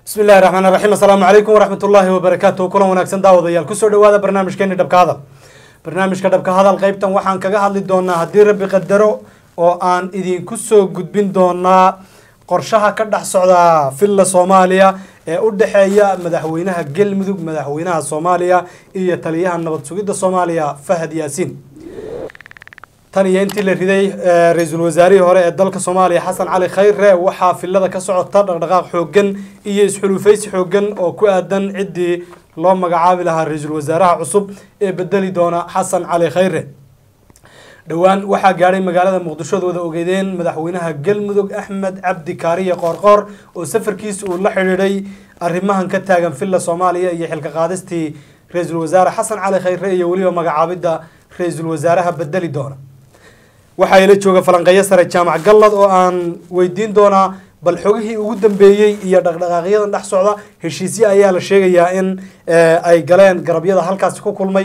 bismi illahi raxmaan raxiim assalaamu calaykum waraxmat ullaahi wabarakaatuh kulan wanaagsan daawadayaal kusoo dhawaada barnaamijkeeni dhabka hadal barnaamijka dhabka hadal qeybtan waxaan kaga hadli doonaa haddii rabbi qadaro oo aan idinku soo gudbin doonaa qorshaha ka dhex socda villa soomaaliya ee u dhexeeya madaxweynaha galmudug madaxweynaha soomaaliya iyo taliyaha nabad sugidda soomaaliya fahad yaasiin tan iyo intii la riday ra-iisul wasaarihii hore ee dalka soomaaliya xasan cali khayre waxaa filada ka socota dhaqdhaqaaq xoogan iyo isxulufaysi xoogan oo ku aadan ciddii loo magacaabi lahaa ra-iisul wasaaraha cusub ee bedeli doona xasan cali khayre dhowaan waxaa gaadhay magaalada muqdisho ad wada ogeydeen madaxweynaha galmudug axmed cabdi kaariye qoorqoor oo safarkiisa uu la xidhiidhay arrimahan ka taagan villa soomaaliya iyo xilka qaadistii ra-iisul wasaare xasan cali khayre iyo weliba magacaabidda ra-iisul wasaaraha bedeli doona waxaa ila jooga falanqeeyo sare jaamac gallad oo aan weydiin doonaa bal xogihii ugu dambeeyey iyo dhaqdhaqaaqyadan dhex socda heshiisyo ayaa la sheegayaa in ay galeen garabyada halkaasi ku kulmay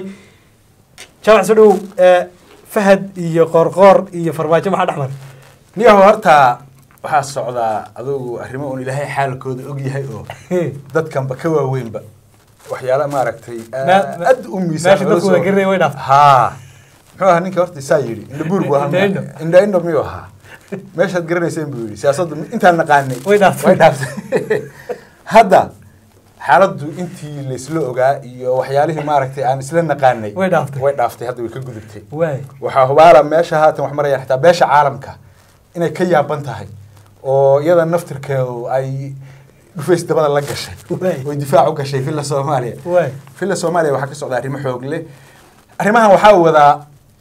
jaamac soo dhow fahad iyo qoorqoor iyo farmaajo maxaa dhex maray niyaho horta waxaa socdaa adugu arrimo uun ilaahay xaalkooda og yahay oo dadkanba ka waaweynba waxyaala maaragtay aad u miisaan meesha dadku wada garanaya way dhaaf haa muxuu ahaa ninka horta saa yidhi indhabuur buu Indha indho. ahaa indha indho miyuu ahaa meeshaad garanayseen buu yidhi siyaasaddu intaan naqaanay Way dhaaftay. way dhaaftay hadda xaaladdu intii laysla ogaa iyo waxyaalihii maaragtay aan isla naqaanay Way dhaaftay. way dhaaftay hadda way ka gudubtay waay waxaa hubaala meesha haatan wax marayaan xitaa beesha caalamka inay ka yaaban tahay oo iyada naftirkeedu ay dhufays dabada la gashay Waay. oy difaac u gashay villa soomaaliya waay villa soomaaliya waxaa ka socda arrimo xoog leh arrimahan waxaa wadaa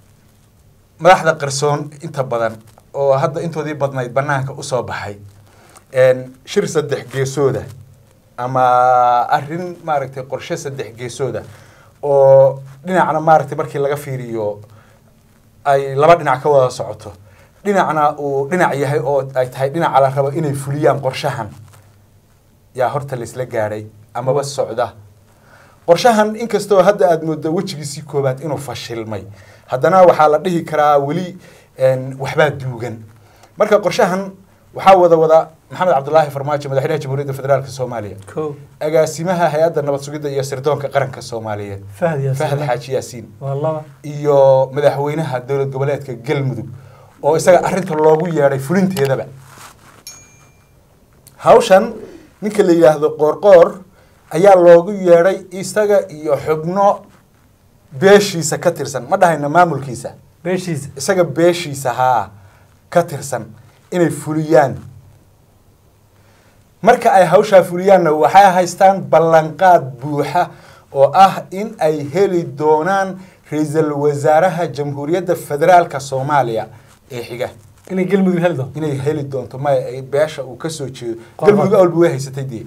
madaxda qarsoon inta badan oo hadda intoodii badnayd banaanka usoo baxay een, shir saddex geesooda ama arrin maaragtay qorshe saddex geesooda oo dhinacna maaragtay markii laga fiiriyo ay laba dhinac ka wada socoto dhinacna uu dhinac yahay oo ay tahay dhinaca la rabo inay fuliyaan qorshahan yaa horta laysla gaadhay amaba socda qorshahan inkastoo hadda aada mooddo wejigiisii koobaad inuu fashilmay haddana waxaa la dhihi karaa weli een, waxbaa duugan marka qorshahan waxaa wada wada maxamed cabdulaahi farmaajo madaxweynaha jamhuuriyadda federaalk soomaaliya ko agaasimaha hay-adda nabad sugidda iyo sirdoonka qaranka soomaaliyeed fahad yaasiin fahad xaaji yaasiin waa laba iyo madaxweynaha dowlad goboleedka galmudug oo isaga arrinta loogu yeedhay fulinteedaba hawshan ninka la yidhaahdo qoorqoor ayaa loogu yeedhay isaga iyo xubno beeshiisa ka tirsan ma dhahayna maamulkiisa beeshiisa isaga beeshiisa haa ka tirsan inay fuliyaan marka ay hawshaa fuliyaanna waxay haystaan ballanqaad buuxa oo ah in ay heli doonaan ra-iisul wasaaraha jamhuuriyadda federaalka soomaaliya ee xiga inay galmudug heli doonto inay heli doonto maya ay beesha uu kasoo jeedo Qoor- galmudug awalba way haysatay dee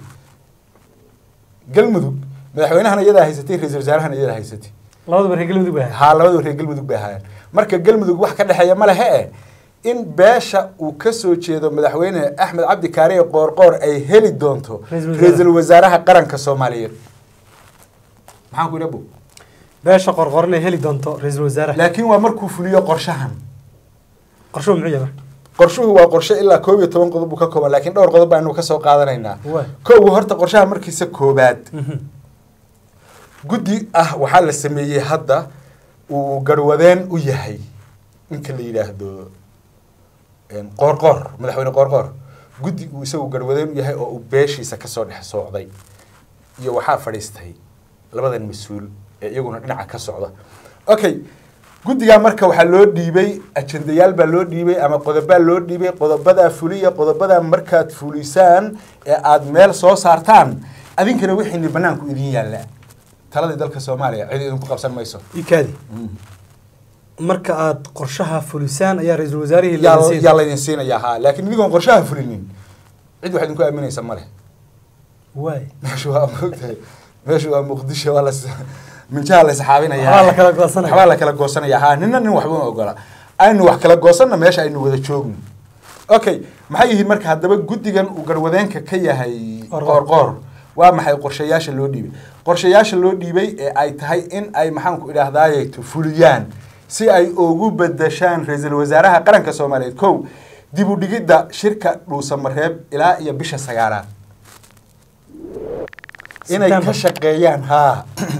galmudug madaxweynahana iyadaa haysatay ra-iisul wasaarahana iyadaa haysatay labadaba reer galmudug baa haa labadaba reer galmudug bay ahaayeen marka galmudug wax ka dhexeeya ma lehe e in beesha uu kasoo jeedo madaxweyne axmed cabdi kaariye qoorqoor ay heli doonto Ra'iisul wasaare. ra-iisul wasaaraha qaranka soomaaliyeed maxaan ku idhabu beesha qorqor inay heli doonto ra-iisul wasaaraha laakiin waa markuu fuliyo qorshahan qorshuhu muxuu yahay marka qorshuhu waa qorshe ilaa koob iyo toban qodob buu ka kooban laakiin dhowr qodob baanu kasoo qaadanaynaa waay koogu horta qorshaha markiisa koobaad Mhm. guddi ah waxaa la sameeyey hadda uu garwadeen u yahay ninka la yidhaahdo een, qoorqoor madaxweyne qoorqoor guddi uu isagu garwadeen u yahay oo uu beeshiisa kasoo dhex soocday iyo waxaa fadhiistay labadan mas-uul ee iyaguna dhinaca ka socda okay guddigaa marka waxaa loo dhiibay ajendayaal baa loo dhiibay ama qodobaa loo dhiibay qodobadaa fuliya qodobadaa markaad fulisaan ee aada meel soo saartaan adinkana wixiini banaanku idin yaalla taladii dalka soomaaliya cid idinku qabsan mayso ikaadi marka aad qorshaha fulisaan ayaa ra-iisul wasaarihii yaa la yaa laydin siinayaa haa laakiin idigoon qorshaha fulinin cid wax idinku aaminaysa ma leh waay meeshu waa mogtahay meeshu waa muqdisho waa las minjaha la isxaabinaya Waxbaa la kala goosanaya. waxbaa la kala goosanaya haa nina nin waxba ma ogola aynu wax kala goosanna meesha aynu wada joogno okay maxay yihiin marka haddaba guddigan uu garwadeenka ka yahay Qoorqoor. qoorqoor waa maxay qorshayaasha loo dhiibay qorshayaasha loo dhiibay ee ay tahay in ay maxaanku idhaahdaaye fuliyaan si ay ugu bedeshaan ra-iisul wasaaraha qaranka soomaaliyeed kow dib u dhigidda shirka dhuusamareeb ilaa iyo bisha sagaalaad inay ka September. shaqeeyaan haa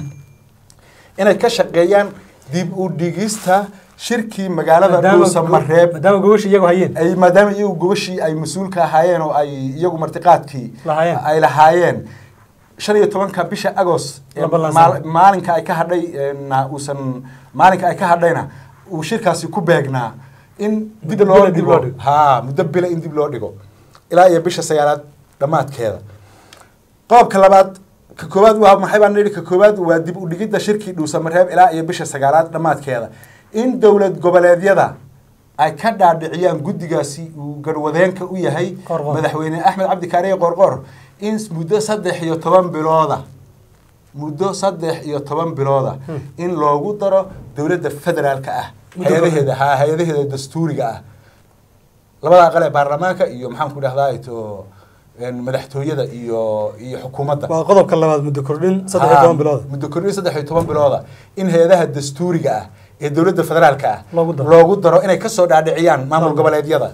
inay ka shaqeeyaan dib u dhigista shirkii magaalada dhuusamareeb maadaama gobasha iyagu hayeen ay maadaama iyagu gobashii ay mas-uulka ahaayeen oo ay iyagu martiqaadkii Lahaayeen. ay lahaayeen shan iyo tobanka bisha agos ee La ballansanay. maal- maalinka ay ka hadhay na uusan maalinka ay ka hadhayna uu shirkaasi ku beegnaa in dib Muddo loo bila dib loo dhigo dhigo. haa muddo bila in dib loo dhigo ilaa iyo bisha sagaalaad dhammaadkeeda qodobka labaad ka koowaad waa maxay baan nidhi ka koowaad waa dib u dhigidda shirkii dhuusamareeb ilaa iyo bisha sagaalaad dhammaadkeeda in dowlad goboleedyada ay ka dhaadhiciyaan guddigaasi uu garwadeenka u yahay Qorqor. madaxweyne axmed cabdi kaariye qorqor in muddo saddex iyo toban bilooda muddo saddex iyo toban bilooda in loogu daro dowladda federaalka ah Muddo hay-adaheeda haa hay-adaheeda dastuuriga ah labada aqal ee baarlamaanka iyo maxaan ku dhahdaa to een, madaxtooyada iyo iyo xukuumadda waa qodobka labaad muddo kordhin saddex iyo Haa, toban bilood muddo kordhin saddex iyo toban bilooda in hay-adaha dastuuriga ah ee dowladda federaalka ah Loogu daro. loogu daro inay kasoo dhaadhiciyaan maamul Loogu. goboleedyada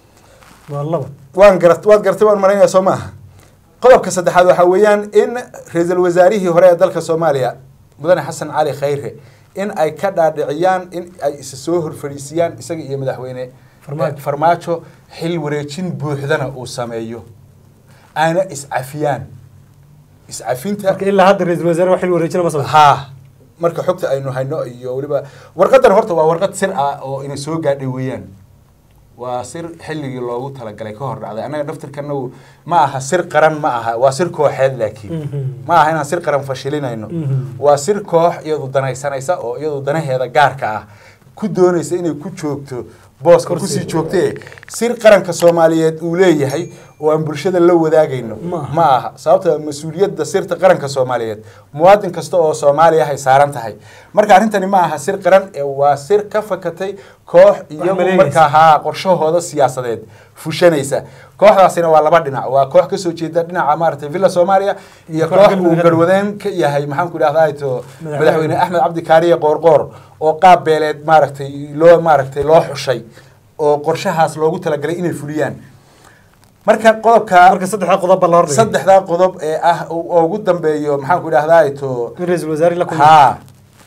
waa laba waan garat waad gartay waan malaynaya soo maaha qodobka saddexaad waxaa weeyaan in ra-iisul wasaarihii hore ee dalka soomaaliya mudane xasan cali khayre in ay ka dhaadhiciyaan in ay isa soo horfadhiisiyaan isaga iyo madaxweyne Farmaajo. eh, farmaajo xil wareejin buuxdana uu sameeyo aana iscafiyaan iscafinta marka ilaa hadda ra-iisul wasaare wax xil wareejina ma sabab haa marka xogta aynu hayno iyo weliba warqadan horta waa warqad sir ah oo ina soo gaadhay weeyaan waa sir xilligii loogu talagalay ka hor dhacday annaga daftarkana ma aha sir qaran ma aha waa sir kooxeed laakiin Mhm. ma aha inaan sir qaran fashilinayno Mhm. waa sir koox iyadu danaysanaysa oo iyadu danaheeda gaarka ah ku doonaysa inay ku joogto booska Kursiga. kusii joogtee sir qaranka soomaaliyeed uu leeyahay oo aan bulshada la wadaagayno Ma aha. ma aha sababta mas-uuliyadda sirta qaranka soomaaliyeed muwaadin kasta oo soomaaliya ay saaran tahay marka arrintani ma aha sir qaran ee waa sir ka fakatay koox iyagu maleegaysa. markaa haa qorshahooda siyaasadeed fushanaysa kooxdaasina waa laba dhinac waa koox kasoo jeeda dhinaca maaragtay villa soomaaliya iyo Koox koox galmudug uu ka garwadeen ka yahay maxaan ku idhahdaa to Madaxweyne. madaxweyne axmed cabdi kaariye qoorqoor oo qaab beeleed maaragtay loo maaragtay loo xushay oo qorshahaas loogu talagalay inay fuliyaan marka qodobka marka saddexda qodob baa la hordhigay saddexdaa qodob ee ah oo ugu dambeeyo maxaan ku idhahdaa to in ra-iisul wasaare la kulmay haa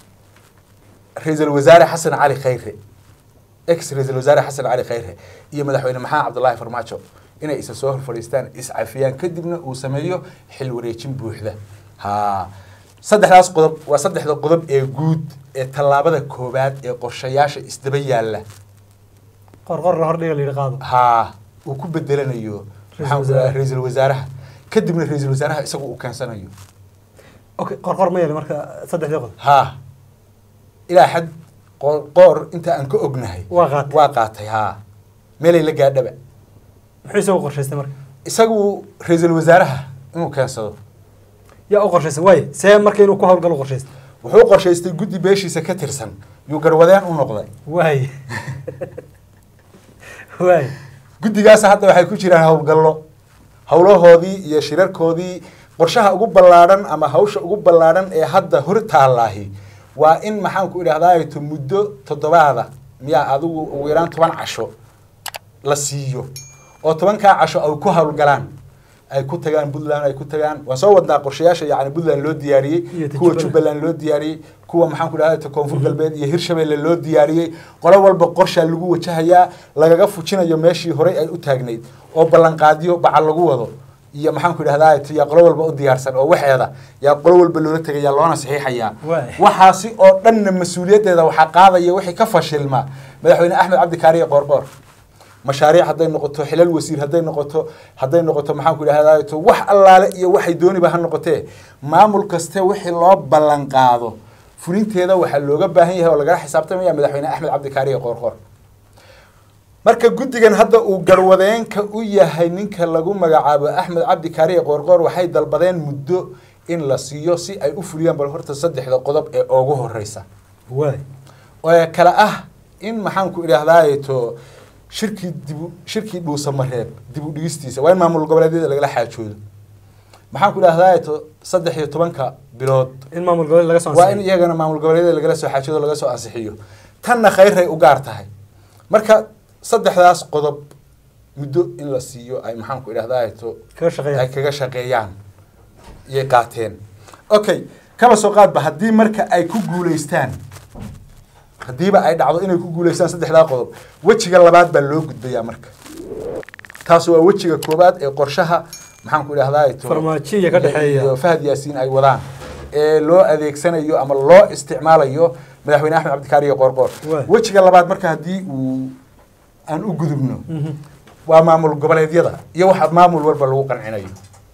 ra-iisul wasaare xasan cali khayre ex ra-iisul wasaare xasan cali khayre iyo madaxweyne maxamed cabdullaahi farmaajo inay isa soo hor fadhiistaan iscafiyaan kadibna uu sameeyo xil wareejin buuxda haa saddexdaas qodob waa saddexda qodob ee guud ee tallaabada koowaad ee qorshayaasha isdaba yaalla qorqor la hordhiga la yidhi qaado haa uu ku bedelanayo maxaan ku idhahdaa wasaare. ra-iisul wasaaraha kadibna ra-iisul wasaaraha isagu uu keensanayo okay qorqor ma yeeli marka saddexdii qodob haa ilaa xad qoor qoor inta aan ka ognahay waa qaatay waa qaatay haa meelay la gaadhaba muxuu isagu qorshaystay marka isagu ra-iisul wasaaraha inuu keensado yaa u qorshaysan waaye see marka inuu ku hawlgalo u qorshaystay wuxuu qorshaystay guddi beeshiisa ka tirsan yuu garwadeen u noqday waaye waaye guddigaas hadda waxay ku jiraan howlgallo howlahoodii iyo shirarkoodii qorshaha ugu ballaadhan ama hawsha ugu ballaadhan ee hadda hor taallaahi waa in maxaan ku idhahdaa to muddo toddobaada miyaa adigu ugu yaraan toban casho la siiyo oo tobankaa casho ay ku howlgalaan ay ku tagaan puntland ay ku tagaan waan soo wadnaa qorshayaasha yacni puntland loo diyaariyey Iyo ta kuwa Jubbaland. jubbaland loo diyaariyey kuwa maxaan ku dhahdaa koonfur galbeed iyo hirshabelle loo diyaariyey qolo walba qorshaa lagu wajahayaa lagaga fujinayo meeshii horey ay u taagnayd oo ballanqaadyo bacal lagu wado iyo maxaan ku idhahdaa yaa qolo walba u diyaarsan oo waxeeda yaa qolo walba loola tegaya loona saxiixayaa Waay. waxaasi oo dhanna mas-uuliyaddeeda waxaa qaadaya wixii ka fashilma madaxweyne axmed cabdi kaariye qoorqoor mashaariic hadday noqoto xilal wasiir hadday noqoto hadday noqoto maxaan ku idhahdaa to wax allaale iyo waxay dooniba ha noqotee maamul kaste wixii loo ballan qaado fulinteeda waxaa looga baahan yahay oo lagala xisaabtamaya madaxweyne axmed cabdi kaariye qoorqoor marka guddigan hadda uu garwadeenka u yahay ninka lagu magacaabo axmed cabdi kaariye qoorqoor waxay dalbadeen muddo in la siiyo si ay u fuliyaan bal horta saddexda qodob ee ugu horeysa waaye oo kale ah in maxaan ku idhahdaa to shirkii dibu shirkii dhuusamareeb dib u dhigistiisa waa in maamul goboleedyada lagala xaajoodo maxaan ku idhahdaa to saddex iyo tobanka bilood in maamul goboleed laga soo waa in ansixiyo. iyagana maamul goboleedyada lagala soo xaajoodo laga soo ansixiyo tanna khayray u gaar tahay marka saddexdaas qodob muddo in la siiyo ay maxaan ku idhahdaa to kaga shaqeeya ay kaga shaqeeyaan iyay qaateen okay kaba soo qaadba haddii marka ay ku guulaystaan haddiiba ay dhacdo inay ku guulaystaan saddexdaa qodob wejiga labaad baa loo gudbayaa marka taas waa wejiga koobaad ee qorshaha maxaan ku idhahdaa Farmaajiya ka dhexeeya. iyo fahad yaasiin ay wadaan ee loo adeegsanayo ama loo isticmaalayo madaxweyne axmed cabdikaari iyo qoorqoor Waay. wejiga labaad marka haddii uu aan u gudubno waa maamul goboleedyada iyo waxa maamul walba lagu qancinayo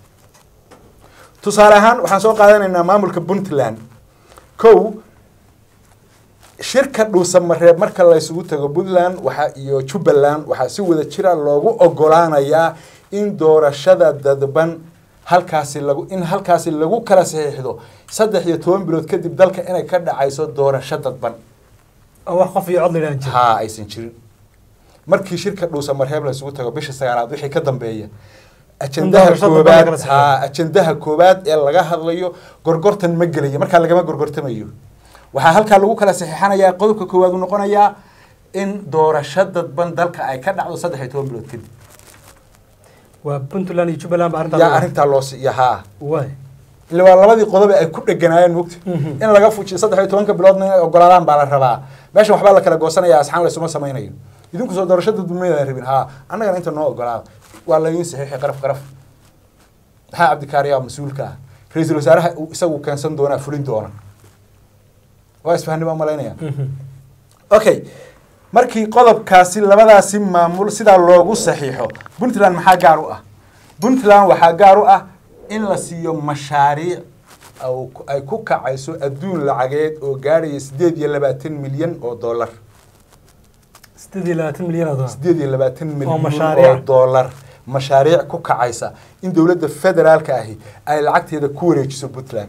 tusaale ahaan waxaan soo qaadanaynaa maamulka puntland kow shirka dhuusamareeb marka la isugu tago puntland waxa iyo jubbaland waxaa si wada jira loogu ogolaanayaa in doorashada dadban halkaasi lagu in halkaasi lagu kala saxiixdo saddex iyo toban bilood kadib dalka inay ka dhacayso doorasho dadban oo wax qof iyo cod la yidhahan jira haa aysan jirin markii shirka dhuusamareeb la isugu tago bisha sagaalaad wixii ka dambeeya ajendaha doorashada dadban la kala koobaad saxiixo. haa ajendaha koobaad ee laga hadlayo gorgortan ma gelayo markaa lagama gorgortamayo waxaa halkaa lagu kala saxiixanayaa qodobka koowaad uu noqonayaa in doorasho dadban dalka ay ka dhacdo saddex iyo toban bilood kadib waa puntland iyo jubbaland ba arrintaa yaa lagu- arrintaa loo siiya haa waay ila waa labadii qodobe ay ku dheganaayeen mugta Mhm. in laga fujiyo saddex iyo tobanka biloodna inay ogolaadaan baa la rabaa meesha waxbaa la kala goosanaya asxaan laysuma samaynayo idinku soo doorashada dumaydan rabin haa annagana inta noo ogolaada waa laydin saxiixi qaraf qaraf maxaa cabdikaariyaa mas-uulka ah ra-iisul wasaaraha uu isagu keensan doonaa fulin doona waa isfahni baa malaynaya okay markii qodobkaasi labadaasi maamul sidaa loogu saxiixo puntland maxaa gaar u ah puntland waxaa gaar u ah in la siiyo mashaariic au- ay ku kacayso adduun lacageed oo gaadhaya sideed iyo labaatan milyan oo dollar sideed iyo labaatan milyan oo dollar sideed iyo labaatan milyan mashaariic. oo dollar mashaariic ku kacaysa in dowladda federaalka ahi ay lacagteeda ku wareejiso puntland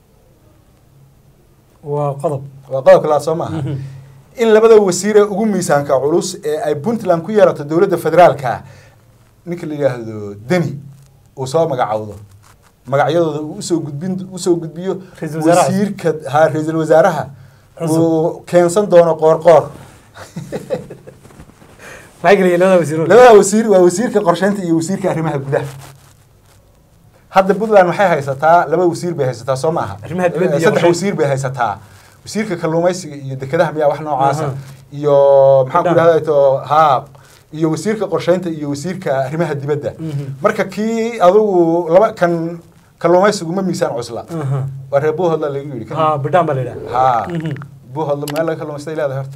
waa qodob waa qodobka labaad soo maaha in labada wasiir ee ugu miisaanka culus ee ay puntland ku yeelato dowladda federaalka ah ninka la yidhaahdo deni uu soo magacowdo magacyadooda uu usoo gudbin usoo gudbiyo Ra'iisul wasaaraha. wasiirka ha ra-iisul wasaaraha Cusub. uu keensan doono qoorqoor maxay kala yihiin labada wasiirood labada wasiir waa wasiirka qorsheynta iyo wasiirka arrimaha gudaha hadda puntland waxay haysataa laba wasiir bay haysataa soo maaha Arrimaha dibadda iyo saddex qorsheynta. wasiir bay haysataa wasiirka kalluumaysiga iyo dekedaha miyaa wax noocaasa Aha. iyo maxaan ku Midhaha. idhahda to haa iyo wasiirka qorsheynta iyo wasiirka arrimaha dibadda Mhm. marka kii adugu laba kan kalluumaysigu ma miisaan cusla Aha. waa reer buuhodla lagu yidhi kan- haa bidhaan baa la yidhaha haa Mhm. buuhodla meel laga kalluumaystay leedahay horta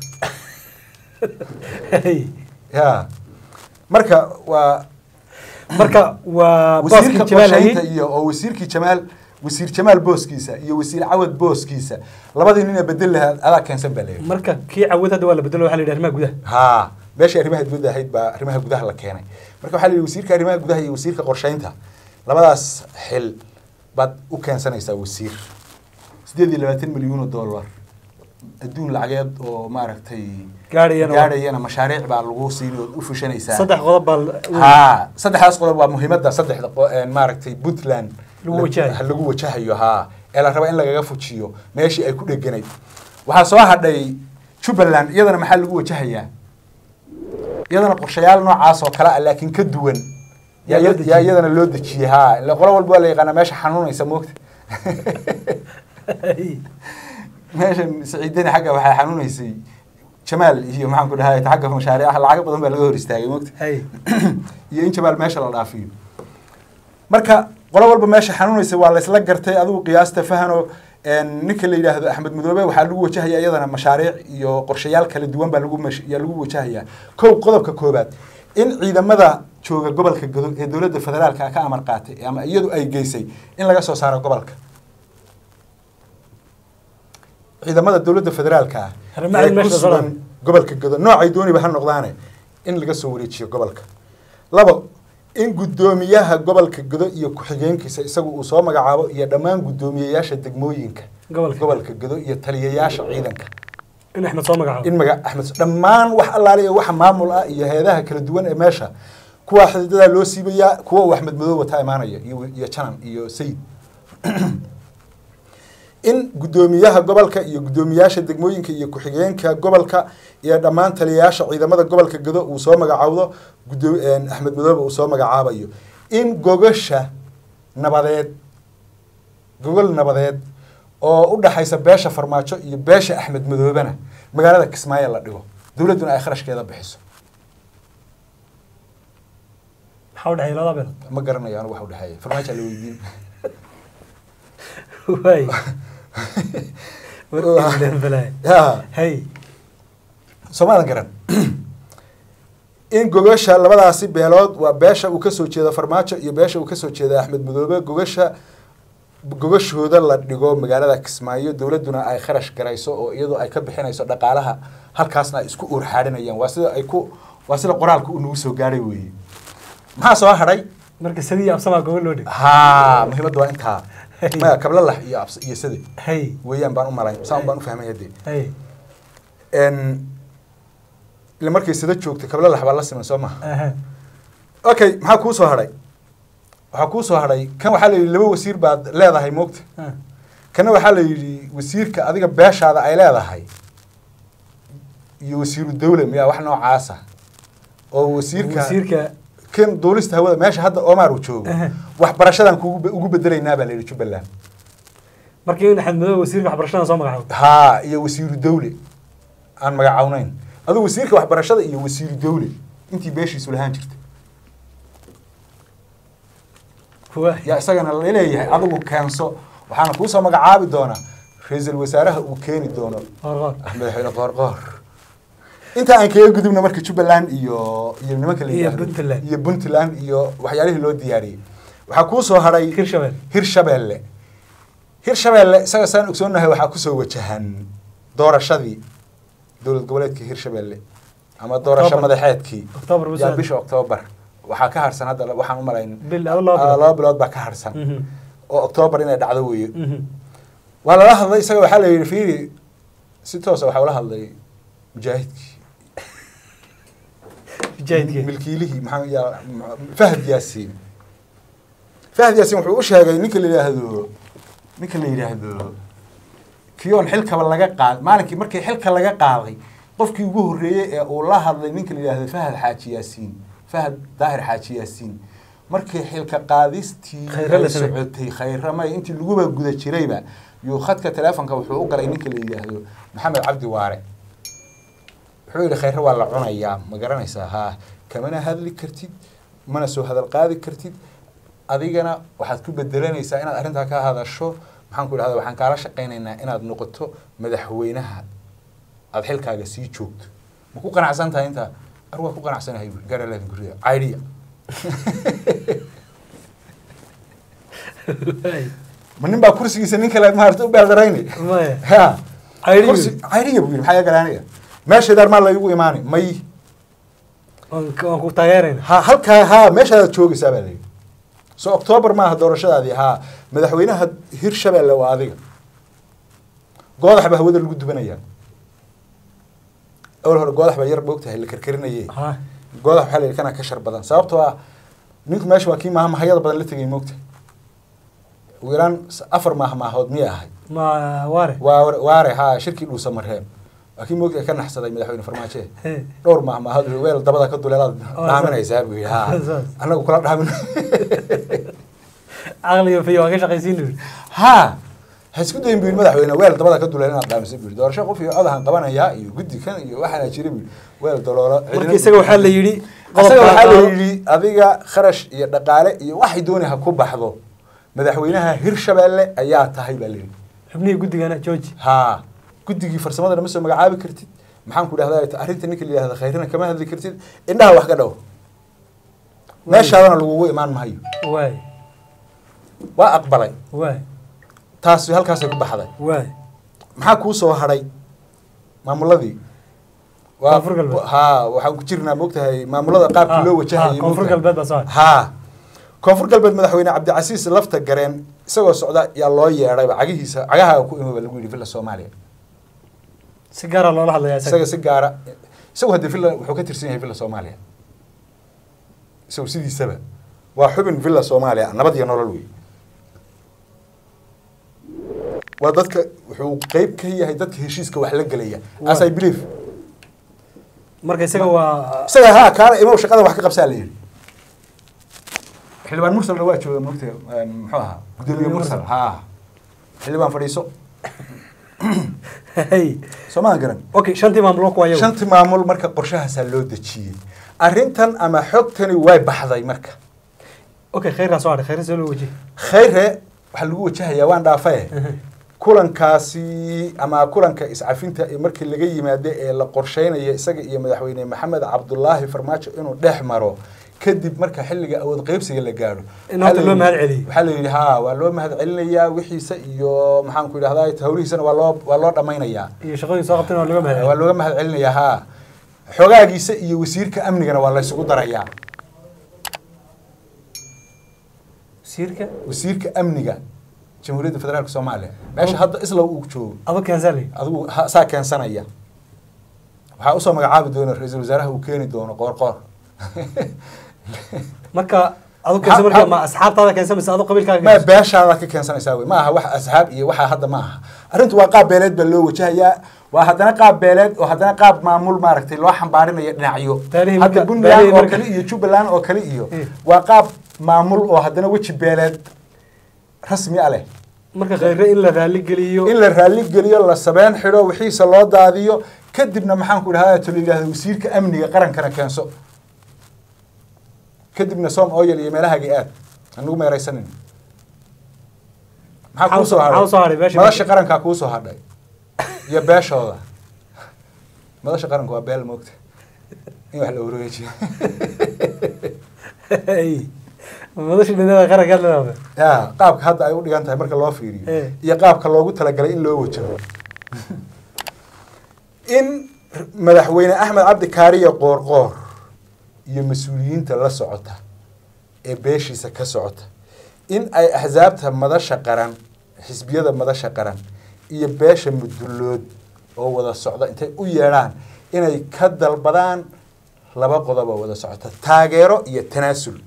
Hey. ya marka waa marka waa wasiirka booskii jamaal qorsheynta hayey iyo oo wasiirkii jamaal wasiir jamaal booskiisa iyo wasiir cawad booskiisa labadii nin ee bedel lahaa adaa keensan baa leeyahay marka kii cawad hadda waa la bedelo waxaa la yidhaha arrimaha gudaha haa meeshii arrimaha dibadda ahayd baa arrimaha gudaha la keenay marka waxaa la yidhi wasiirka arrimaha gudaha iyo wasiirka qorsheynta labadaas xil baad u keensanaysaa wasiir sideed iyo labaatan milyuun oo dollar adduun lacageed oo maaragtay gaadhayana waa- gaadhayana mashaariic baa lagu siini ood u fushanaysaa saddex qodob baa la- haa saddexdaas qodob waa muhiimadda saddexda qo- een, maaragtay puntland Lagu wajahayo. la- lagu wajahayo haa ee la raba in lagaga fujiyo meeshii ay ku dheganayd waxaa soo hadhay jubbaland iyadana maxaa lagu wajahayaa iyadana qorshayaal noocaas oo kale ah laakiin ka duwan yaa Yaa loo iya- dejiyey. yaa iyadana loo dejiyey haa ila qolo walba waa la yaqaanaa meesha xanuunaysa moogta Hey. meeshan saciidani xagga waxay xanuunaysay jamaal iyo maxaan ku dhahay xagga mashaariicaha lacago badan baa laga hor istaagay moogta Hey. iyo in jamaal meesha la dhaafiyo marka qolo walba meesha xanuunaysa waa laysla gartay adigu qiyaasta fahano een, ninka la yidhaahdo axmed madoobe waxaa lagu wajahaya iyadana mashaariic iyo qorshayaal kala duwan baa lagu mash- yaa lagu wajahayaa kow qodobka koobaad in ciidamada jooga gobolka godo ee dowladda federaalka ka amar qaatay ama iyadu ay geysay in laga soo saaro gobolka ciidamada dowladda federaalka ah Arrimaha ee ku meesha sugan socdaan. gobolka godo noocay dooniba ha noqdaane in laga soo wareejiyo gobolka labo in guddoomiyaha gobolka godo iyo ku-xigeenkiisa isagu uu soo magacaabo iyo dhammaan guddoomiyeyaasha degmooyinka Gobolka. gobolka godo iyo taliyayaasha ciidanka in axmed soo magacaabo in maga axmed dhammaan wax allaaliya waxa maamul ah iyo heedaha kala duwan ee meesha kuwa xididadaa loo siibayaa kuwa uu axmed madoobe wataa imaanaya iyo iyo janan iyo sayid in guddoomiyaha gobolka iyo guddoomiyaasha degmooyinka iyo ku-xigeenka gobolka iyo dhammaan taliyayaasha ciidamada gobolka gado uu soo magacaawdo guddoo- een, axmed madoobe uu soo magacaabayo in gogasha nabadeed gogol nabadeed oo u dhaxaysa beesha farmaajo iyo beesha axmed madoobena magaalada kismaayo la dhigo dowladduna ay kharashkeeda bixiso maxaa u dhexeeya labada beelood ma garanayo anigu waxa u dhexeeya farmaajo la weydiin waay warkiilen balaaye ya hay soomaadan garan in gogasha labadaasi beelood waa beesha uu kasoo jeedo farmaajo iyo beesha uu kasoo jeeda axmed madoobe gogasha gogashooda la dhigo magaalada kismaayo dowladduna ay kharash garayso oo iyadoo ay ka bixinayso dhaqaalaha halkaasna ay isku uurxaadhinayaan waa sida ay ku waa sida qoraalka uu nagu soo gaadhay weeye maxaa soo hadhay marka sadii absamaa gobol loo dhig ha muhiimadda waa intaa maya kablalax iyo abs iyo sade hay weeyaan baan u malay saan baan u fahmay haddee hay n ila markay sada joogtay kablalax baa la siman soo maha aha okay maxaa kuu soo hadhay waxaa kuu soo hadhay kan waxaa la yidhi laba wasiir baad leedahay moogta ah. kana waxaa la yidhi wasiirka adiga beeshaada ay leedahay iyo wasiiru dawle miyaa wax noocaasa oo wasiirka wasiirka kan duulista hawada meesha hadda Omar uu joogo Aha. waxbarashadan kugu be- ugu bedelaynaa baa la yidhi Jubbaland markii in axmed madow wasiirka waxbarashada soo magacaabo haa iyo wasiiru dawle aan magacawnayn adigu wasiirka waxbarashada iyo wasiiru dawle intii beeshiisu lahaan jirtay waay yaa isagana la leeyahay adigu keenso waxaana kuusoo magacaabi doonaa ra-iisul wasaaraha uu keeni doono qoor madaxweyne qoorqoor inta aan kaga gudubna marka jubbaland iyo iyo nimanka la Iyo yidhaahdo- Puntland. iyo puntland iyo waxyaalihii loo diyaariyey waxaa kuu soo hadhay hirshabelle hirshabeelle hirshabeelle isaga saan ogsoonahay waxaa kusoo wajahan doorashadii dowlad goboleedka hirshabeelle ama doorasho October. madaxeedkii October buu yaa soo- bisha octoobar waxaa ka harsan hadda waxaan u malayn bil ado laba ah, bilood laba bilood baa ka harsan Mhm. oo octoobar inay dhacdo weeye Mhm. waa lala hadlay isaga waxaa la yidhi fiiri si toosa waxaa ula hadlay mujaahidkii mujaahidkii milkiilihii maxaa yaa fahad yaasiin fahad yaasiin wuxuu u sheegay ninka la yidhaahdo ninka la yidhaahdo kiyoon xilkaba laga qaad maalinkii markii xilka laga qaaday qofkii ugu horreeyey ee uu la hadlay ninka la yidhaahdo fahad xaaji yaasiin fahad daahir xaaji yaasiin markii xilka qaadistii Khayra la ay sameeyey. socotay khayramay intii laguba guda jirayba yuu khadka teleefonka wuxuu u galay ninka la yidhaahdo maxamed cabdi waare wuxuu yidhi khayre waa la cunayaa ma garanaysaa haa kamana hadli kartid mana soo hadal qaadi kartid adigana waxaad ku bedelanaysaa inaad arrintaa ka hadasho maxaan ku idhahda waxaan kaala shaqaynaynaa inaad noqoto madaxweynaha aad xilkaaga sii joogto ma ku qanacsan tahay intaa ar waa ku qanacsanahay buuri gaaralaadin guriga caydiya Waay. ma nin baa kursigiisa nin kale maarata u beeldarayni maya ha Caydiya kursi buuri. caydiya buu yidhi maxaa iga galaanaya meeshaydaan maa laygu imaani may waan ka- waan ku taageerayna ha halkaa haa meeshaadaad joogaysaa baa layidhi so octoobar maaha doorashadaadii haa madaxweynaha hirshabelle waa adiga goodax baa hawada lagu dubanayaa awal hore goodax baa yar moogtahay la karkarinaye ha goodax waxaa la yidhi kana ka shar badan sababtoo ah ninku meesha waa kii maahmaahayada badan la tegay moogtahay ugu yaraan s- afar maahmaahood miyay ahay ma waare waa waare haa shirkii dhuusa mareen waa kii moogtahay ka naxsaday madaxweyne farmaajo He. dhowr maahmaahood wuxuu weel dabada ka duleelaad Oh, dhaaminaysaa buu yidhi haa Saas. annagu kula dhaamin caqliga fiyo waan ka shaqaysiin buuri haa ha isku dayin buu yidhi madaxweyne weel dabada ka duleel inaad dhaamiso buu yidhi doorasho qof iyo codahan qabanayaa iyo guddi kan iyo waxaana jira buu yidhi weel daloolo marka isaga waxaa la yidhi isaga qodobka waxaa la qaado- yidhi adiga kharash iyo dhaqaale iyo waxay dooni ha ku baxdo madaxweynaha hirshabeelle ayaa tahay baa la yidhi xubnihii guddigana georgi haa guddigii farsamadana ma soo magacaabi kartid maxaan ku dhahdaa arrinta ninka la yidhahda khayrina kama hadli kartid indhaha wax ka dhow meeshaadana lagugu imaan mahayo waay waa aqbalay waay taasi halkaasay ku baxday waay maxaa kuu soo hadhay maamuladii Waa- Koonfur galbeed. haa waxaan ku jirnaa moogtahay maamulada qaabkii loo wajahayay koonfur moogtahay. galbeed baa soo hadhay haa koonfur galbeed madaxweyne cabdicasiis lafta gareen isagoo socda yaa loo yeedhayba cagihiisa cagaha ku imaba lagu yidhi villa soomaaliya si gaara loola hadlayaa isaga isaga si gaara isagu haddii villa wuxuu ka tirsan yahay villa soomaaliya isagu sidiisaba waa xubin villa soomaaliya nabad iyo nolol wey waa dadka wuxuu qeyb ka yahay dadka heshiiska wax la gelaya as i believe marka isaga waa isaga haa kaana imow shaqada wax ka qabsaa la yidhi xildhibaan mursalna waa jooga moogta muxuu ahaa gudoomiye mursal haa xildhibaan fadhiiso Hey. soo maa garan okay shantii maamuloo kuwa iyagu shanti maamul marka qorshahaasaa loo dejiyey arrintan ama xogtani way baxday marka okay khayraa soo hadhay khayra soo loo wajihi khayre waxaa lagu wajahayaa waan dhaafae kulankaasi ama kulanka iscafinta ee markii laga yimaado ee la qorsheynaya isaga iyo madaxweyne maxamed cabdulaahi farmaajo inuu dhex maro kadib marka xilliga awood qaybsiga la gaadho In horta loo mahad celiyo. waxaa la yidhi ha waa loo mahad celinayaa wixiisa iyo maxaan ku idhahdaa hawlihiisana waa loo waa loo dhammaynayaa iyo shaqadii soo qabtayna waa laga mahad waa looga mahad celinayaa ha xogaagiisa iyo wasiirka amnigana waa la isugu darayaa wasiirka wasiirka amniga jamhuuriyadda federaalka soomaaliya meesha hadda isla uu joogo aba keensaale adigu ha- saa keensanaya waxaa usoo magacaabi doona ra-iisul wasaaraha uu keeni doono qoor qoor marka adu keensa Ha- marka ha- ma asxaabtaada keensa mise adu qabiilkaaga ma keensa? beeshaada ka keensanaysaa wey ma aha wax asxaab iyo waxa hadda ma aha arrintu waa qaab beeleed baa loo wajahayaa waa haddana qaab beeleed oo haddana qaab maamul maaragtay loo xambaarinaya dhinacyo Taarihi hadda marka- puntland taarihi oo marka- kale iyo jubbaland oo kale iyo Eh. waa qaab maamul oo haddana weji beeleed rasmi a leh marka khayre in la raali geliyo in la raalli geliyo la sabeen xidho wixiisa loo daadiyo kadibna maxaan ku idhahdaa to la yidhahdo wasiirka amniga qarankana keenso kadibna som oyel iyo meelahagi aad anugu meeraysanin maxaa Maxaa kuu soo usoo- maxaa usoo hadhay hadhay beesha madasha marka? qarankaa kuu soo hadhay iyo beeshooda madasha qaranka waa beel moogta in wax la wareejiyo Hey. madasha dhinada qaranka leedahay ya qaabka hadda ay u dhigan tahay marka loo fiiriyo Eh. iyo qaabka loogu talagalay in loo wajaho in madaxweyne axmed cabdi kaariya qoorqoor iyo mas-uuliyiinta la socota ee beeshiisa ka socota in ay axsaabta madasha qaran xisbiyada madasha qaran iyo beesha mudullood oo wada socda intay u yeedhaan inay ka dalbadaan laba qodob oo wada socota taageero iyo tanaasul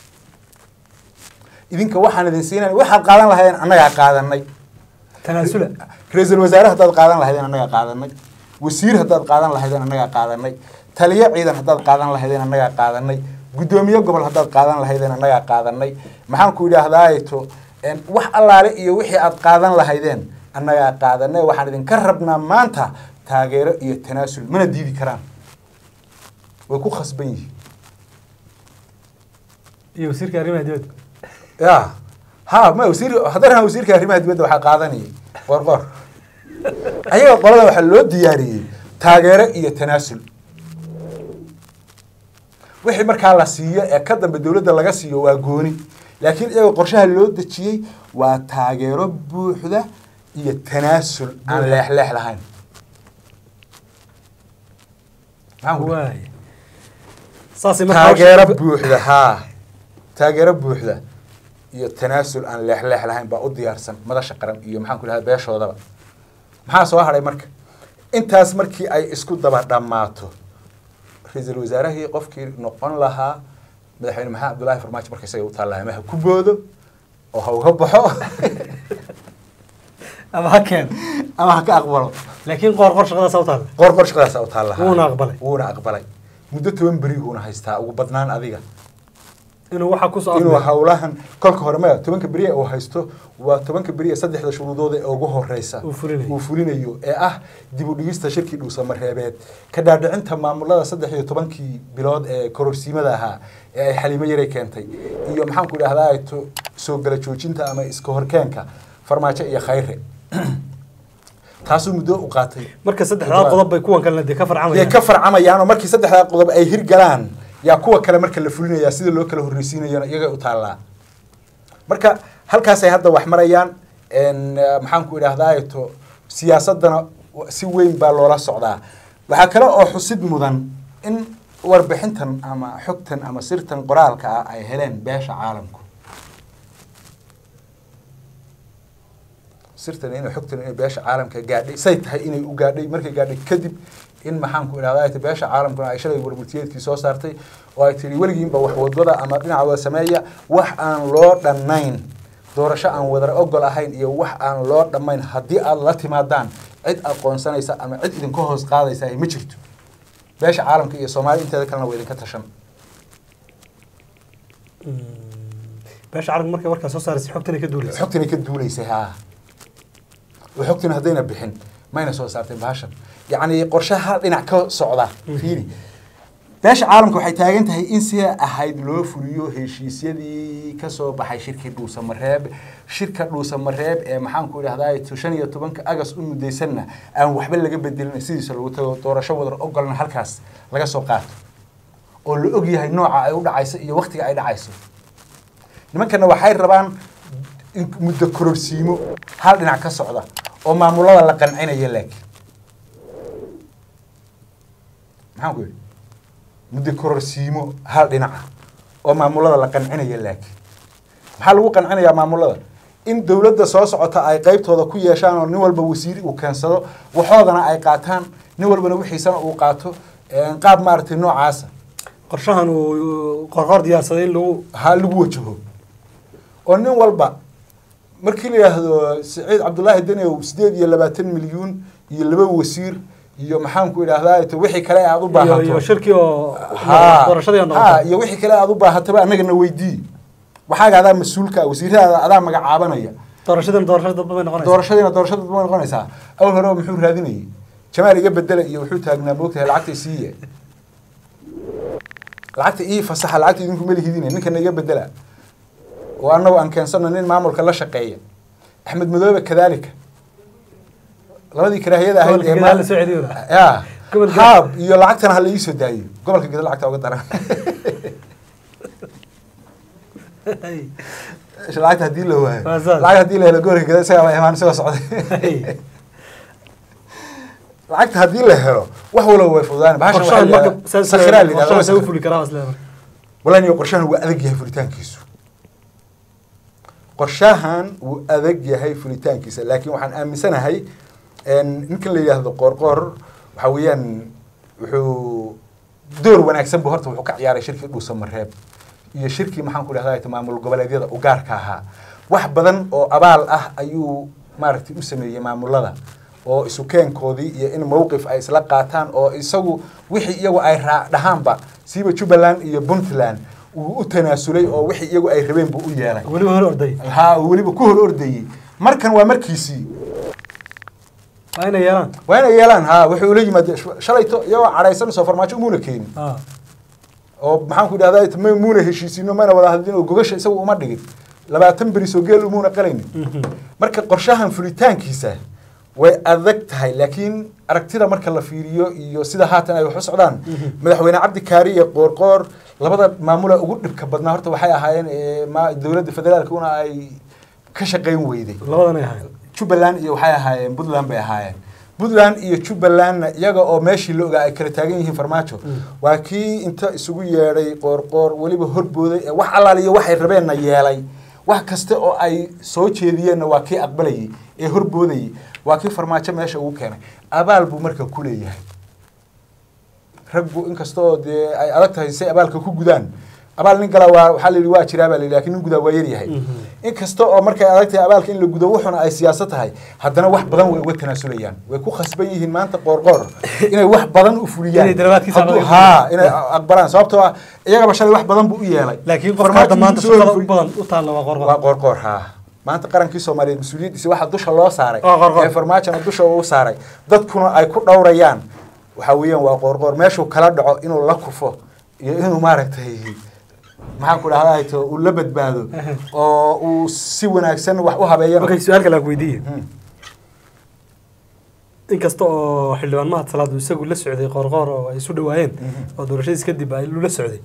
idinka waxaan idin siinay waxaad qaadan lahaydeen annagaa qaadanay tanaasula ra-iisul wasaare haddaad qaadan lahaydeen annagaa qaadanay wasiir haddaad qaadan lahaydeen annagaa qaadanay taliyo ciidan haddaad qaadan lahaydeen annagaa qaadanay guddoomiye gobol haddaad qaadan lahaydeen annagaa qaadanay maxaan ku idhaahdaato wax allaale iyo wixii aad qaadan lahaydeen annagaa qaadanay waxaan idinka rabnaa maanta taageero iyo tanaasul mana diidi karaan way ku khasban yihiin iyo wasiirka arrimaha dibadda ya ha ma wasiir haddana wasiirka arrimaha dibadda waxaa qaadanayay qor qor ayaga qolada waxaa loo diyaariyey taageero iyo tanaasul wixii markaa la siiyo ee ka dambe dowladda laga siiyo waa gooni laakiin iyaga qorshaha loo dejiyey waa taageero buuxda iyo tanaasul aan leexleex lahayn maxaan ku dhahay? waay saasay marka taageero hawsha- buuxda haa taageero buuxda iyo tanaasul aan leexleex lahayn baa u diyaarsan madasha qaran iyo maxaan ku dhahay beeshoodaba maxaa soo hadhay marka intaas markii ay isku daba dhammaato ra-iisul wasaarahii qofkii noqon lahaa madaxweyne maxamed cabdullaahi farmaajo marka isaga u taallaa ama ha ku boodo oo ha uga baxo ama ha keen ama ha ka aqbalo laakiin qoor qor shaqadaas u taalla qor qor shaqadaasa u taalla Wuuna aqbalay. wuuna aqbalay muddo toban beriguuna haystaa ugu badnaan adiga inuu waxa kusoo inuu afmeero. hawlahan kolka hore maya tobanka beriya uu haysto waa tobanka beriya saddexda shuruudood ee ugu horeysa Uu fulinayo. uu fulinayo ee ah dib u dhigista shirkii dhuusamareebeed ka dhaadhicinta maamulada saddex iyo tobankii bilood ee kororsiimada ahaa ee ay xaliimo yaray keentay iyo maxaan ku idhahdaa to- soo gala joojinta ama iska horkeenka farmaajo iyo khayre taasuu muddo u qaatay marka saddexdaa qodob bay kuwan kalena dee ka yay farcamayaan ka farcamayaan oo markii saddexdaa qodob ay hirgalaan yaa kuwa kale marka la fulinayaa sida loo kala horreysiinayana iyagay u taallaa marka halkaasay hadda wax marayaan n maxaan ku idhahdaa to siyaasadana si weyn baa loola socdaa waxaa kale oo xusid mudan in warbixintan ama xogtan ama sirtan qoraalka ah ay heleen beesha caalamku sirtan inay xogtan inay beesha caalamka gaadhay say tahay inay u gaadhay markay gaadhay kadib in maxaan ku idhahdaa ay beesha caalamkuna ay shalay warmurtiyeedkii soo saartay oo ay tihi weligiinba wax wadwada ama dhinaca wada sameeya wax aan loo dhannayn doorasho aan wadar ogol ahayn iyo wax aan loo dhammayn haddii aad la timaadaan cid aqoonsanaysa ama cid idinka hoos qaadaysa ay ma jirto beesha caalamka iyo soomaaliya inteeda kalena waa idinka tashan beesha carabka markay warkaa soo saaraysa xogtan ay ka duulaysa xogtanay ka duulaysay haa oo xogtuna haddayna bixin mayna soo saarteen bahashan yacni qorshaha hal dhinac ka socda fiiri beesha caalamka waxay taagan tahay in sida ahayd loo fuliyo heshiisyadii kasoo baxay shirkii dhuusamareeb shirka dhuusamareeb ee maxaanku idhahdaa shan iyo tobanka agas u mudaysanna aan waxba laga bedelin sidiisa lagu tago doorasho wadar ogolna halkaas laga soo qaato oo la og yahay nooca ay u dhacayso iyo waktiga ay dhacayso nimankana waxay rabaan in muddo kororsiimo hal dhinac ka socda oo maamulada la qancinaya laakiin maxaan ku yidhi muddo kororsiimo hal dhinaca oo maamulada la qancinaya laakiin maxaa lagu qancinayaa maamulada in dowladda soo socota ay qeybtooda ku yeeshaan oo nin walba wasiiri uu keensado waxoodana ay qaataan nin walbana wixiisana uu qaato qaab maaragtay noocaasa qorshahan uu qorqor diyaarsaday in lagu ha lagu wajaho oo nin walba markii la yidhaahdo saciid cabdullaahi danew sideed iyo labaatan milyuun iyo laba wasiir iyo maxaanku idhahdaa to wixii kale aad u iyo baahato iyo shirkii oo Ha, doorashadii oo ha, noqotay iyo wixii kale aad u baahataba annagana weydii waxaaga adaa mas-uulka ah, wasiiradaada adaa magacaabanaya doorashadan doorashada dadba bay noqonaysaa doorashadiina doorashada ma noqonaysaa awal hore muxuu raadinayay jamaal iga bedela iyo wuxuu taagnaa moogtahay lacagta siiye lacagta ii fasaxa lacagta idinku malihidine ninkana iga bedela oo annagu aan keensano nin maamulka la shaqeeya axmed madoobe kadaalika labadii karaahiyada ahayd Gobolka ee Gadaal ma- la soo celiyo. ya Gobolka- haab iyo lacagtana hala iisoo daayo gobolka geda lacagta uga daran lacagta hadii la waayo Waa saas. lacag hadii la helo gobolka geda isagaa baa imaan isagoo socday lacagta haddii la helo wax walba way fududaan bahashan waxaa qorshahan la marka yidhahdaa saas sakhiraa la yidhahdaa, qorshahan waa saa u sakhir. fuli karaa isla marka wallahi niyo qorshahan wuu adag yahay fulitaankiisu qorshahan wuu adag yahay fulitaankiisa laakiin waxaan aaminsanahay en, ninkan la yidhaahdo qoorqoor waxa weeyaan wuxuu door wanaagsan bu horta wuxuu ka ciyaaray shirkii dhuusamareeb iyo shirkii maxaan ku dhahdaa maamul goboleedyada u gaarka ahaa wax badan oo abaal ah ayuu maaragtay u sameeyey maamulada oo isu keenkoodii iyo in mowqif ay isla qaataan oo isagu wixii iyagu ay raa dhahaanba siiba jubbaland iyo puntland uu u tanaasulay oo wixii iyagu ay rabeen buu u yeelay weliba hor orday ha uu weliba ku hor ordayey markan waa markiisii waa inay yeelaan waa inay yeelaan ha wuxuu ula yimaade shalayto iyagoo cadhaysan soo farmaajo umuuna keenin Ah. oo maxaan ku idhahdaa ma muuna heshiisino mana wada hadlin oo gogasha isagu uma dhigin labaatan beri soo geel umuuna qalaynin Mhm. marka qorshahan fulitaankiisa way adag tahay laakiin aragtida marka la fiiriyo iyo sida haatan ay wax u socdaan madaxweyne cabdi kaari iyo qoorqoor labada maamula ugu dhibka badnaa horta waxay ahaayeen ee, ma- dowladda federaalkuna ay ka shaqayn weyday labadan ay ahayd jubbaland iyo waxay ahaayeen puntland bay ahaayeen puntland iyo jubbalandna iyaga oo meeshii la ogaa ay kala taagan yihiin farmaajo waa kii inta isugu yeedhay qoorqoor weliba horbooday ee wax allaaliyo waxay rabeenna yeelay wax kasta oo ay soo jeediyeenna waa kii aqbalayay ee horboodayay waa kii farmaajo meesha ugu keenay abaal buu marka ku leeyahay raggu inkasta oo dee ay adag tahay say abaalka ku gudaan abaal nin gala waa waxaa la yidhi waa jiraa baa la yidhi laakiin nin gudaa waa yaryahay inkasta oo markay adag tahay abaalka in la gudo wuxuna ay siyaasad tahay haddana wax badan way uga tanaasulayaan way ku khasban yihiin maanta qoorqoor inay wax badan u fuliyaan Inay dalabaadkiisa Hadduu- aqbalaan. haa inay aqbalaan sababtoo ah iyagaba shalay wax badan buu u yeelay laakiin qofka Farmaajo hadda maanta wuu soo shaqada u fuli- badan u taalla waa qorqor waa qoorqoor haa maanta qarankii soomaaliyeed mas-uuliyaddiisa waxaa dusha loo saaray Waa qoorqoor. ee farmaajona dusha uu saaray dadkuna ay ku dhowrayaan waxaa weeyaan waa qoorqoor meeshuu kala dhaco inuu la kufo iyo inuu maaragtay maxaan ku dhahdaa to uu la badbaado oo uu si wanaagsan wax u habeeyana okay su-aal kale aan ku weydiiye Hmm. inkasta oo xildhibaan mahad salaad uu isagu la socday qoorqoor oo ay isu dhawaayeen oo doorashadiis kadib ay lula socday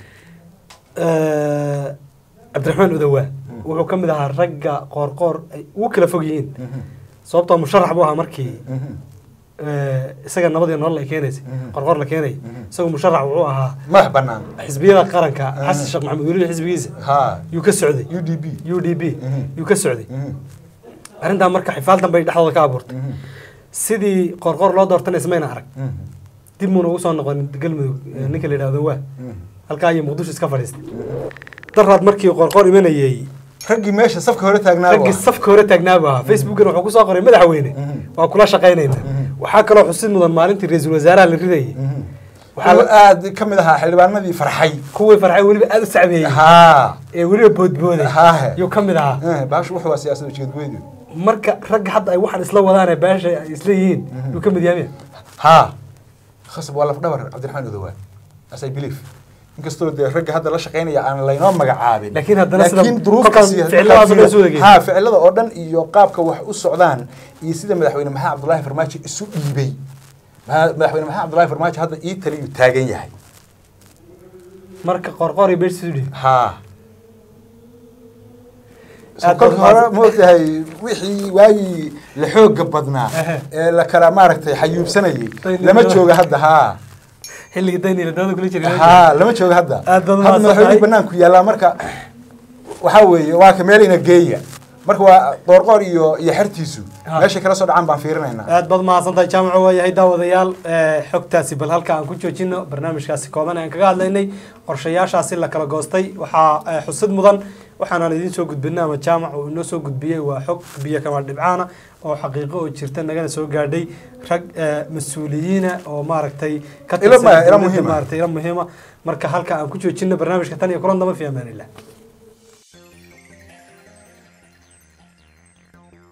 Eh, cabdiraxmaan udawaa wuxuu ka mid ahaa ragga qoorqoor ay ugu kala fog yihiin sababtoo musharax buu ahaa markii eh, isaga nabadii nolol ay keenaysay Mhm. qorqoor la keenay isagu musharax wuxuu ahaa madax banaan xisbiyada qaranka xasan sheekh maxamed weliba xisbigiisa haa yuu ka socday u d b u d b Mhm. yuu ka socday arrintaa marka xifaaltan bay dhexdooda ka abuurtay sidii qoorqoor loo doortana ismayna arag dib muuna ugu soo noqon galmudug eh, ninka la yidhahdo waa halkaa iyo muqdisho iska fadhiistay daraad markii qoorqoor imanayey raggii meesha safka hore taagnaa raggii safka hore taagnaaba ahaa facebookana wuxuu kusoo qoray madaxweyne Mhm. waa kula shaqaynayna Mhm. waxaa kaloo xusid mudan maalintii ra-iisul wasaaraha la ridayay waxaa waxaa la- aad ka mid ahaa xildhibaanadii farxay kuwii farxay weliba aada u sacbeeyey haa ee weliba boodbooday Haahe. yuu ka mid ahaa Eh, baashu wuxuu waa siyaasada ujeedgoydu marka ragga hadda ay waxaan isla wadaane beesha ay isla yihiin yuu ka mid yahay ها خصب ولا فدبر عبد الرحمن أدوان as I believe inkastoo dee ragga hadda la shaqaynaya aan laynoo magacaabin Laakiin haddana sida- laakiin duruuf kolkaan kasi- ficiladaas oo dhan isu wada ha ficilada oo dhan iyo qaabka wax u socdaan iyo sida madaxweyne maxamed cabdullaahi farmaajo isu dhiibay Ma- madaxweyne maxamed cabdullaahi farmaajo hadda ii taliyuu taagan yahay marka qorqor iyo beesha isu dhihi ha Aad kolka baad hore maogtahay wixii waagii la xooga badnaa Ehe. ee la kala maaragtay xayuubsanayay Dayni- lama jooga hadda ha xilligii dayniila dawada kula jiray ها لما جوج هذا Aad baad هذا umahadsan madaxweyne tahay. banaanku yaallaa marka waxaa weeye waa ka meel ina geeya marka waa qoorqoor iyo iyo xertiisu Ha. meeshay kala soo dhacaan baan fiirinaynaa aad baad mahadsantahay jaamaco waa yahay daawadayaal eh, xogtaasi bal halka aan ku joojino barnaamijkaasi kooban aan kaga hadlaynay qorshayaashaasi la kala goostay waxaa eh, xusid mudan waxaanaan idiin soo gudbinay ama jaamac uu inoo soo gudbiyey waa xog biyo kama dhibcaana oo xaqiiqo oo jirta nagana soo gaadhay rag eh, mas-uuliyiina oo maaragtay ka Ilo ma- ilo dowladda muhiima. maaragtay ilo muhiima marka halka aan ku joojino barnaamijka tan iyo kulan damba fi amaanillah